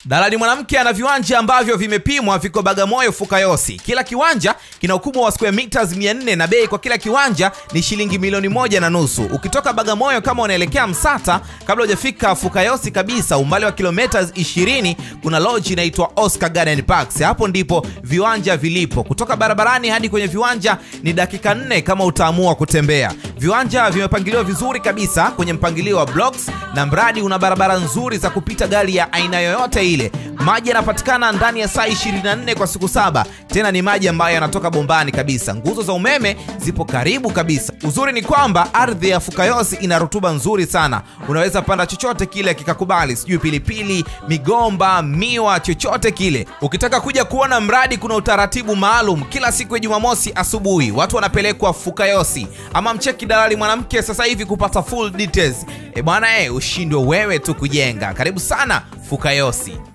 Dalali mwanamke ana viwanja ambavyo vimepimwa viko Bagamoyo Fukayosi. Kila kiwanja kina ukubwa wa square meters 400 na bei kwa kila kiwanja ni shilingi milioni moja na nusu. Ukitoka Bagamoyo kama unaelekea Msata, kabla hujafika Fukayosi kabisa, umbali wa kilometers 20, kuna lodge inaitwa Oscar Garden Parks. Hapo ndipo viwanja vilipo. Kutoka barabarani hadi kwenye viwanja ni dakika nne kama utaamua kutembea. Viwanja vimepangiliwa vizuri kabisa kwenye mpangilio wa blocks na mradi una barabara nzuri za kupita gari ya aina yoyote ile. Maji yanapatikana ndani ya saa 24 kwa siku saba, tena ni maji ambayo yanatoka bombani kabisa. Nguzo za umeme zipo karibu kabisa. Uzuri ni kwamba ardhi ya Fukayosi ina rutuba nzuri sana, unaweza panda chochote kile kikakubali, sijui pilipili, migomba, miwa, chochote kile. Ukitaka kuja kuona mradi, kuna utaratibu maalum. Kila siku ya Jumamosi asubuhi watu wanapelekwa Fukayosi, ama mcheki dalali mwanamke sasa hivi kupata full details. E bwana, e, ushindwe wewe tu kujenga. Karibu sana Fukayosi.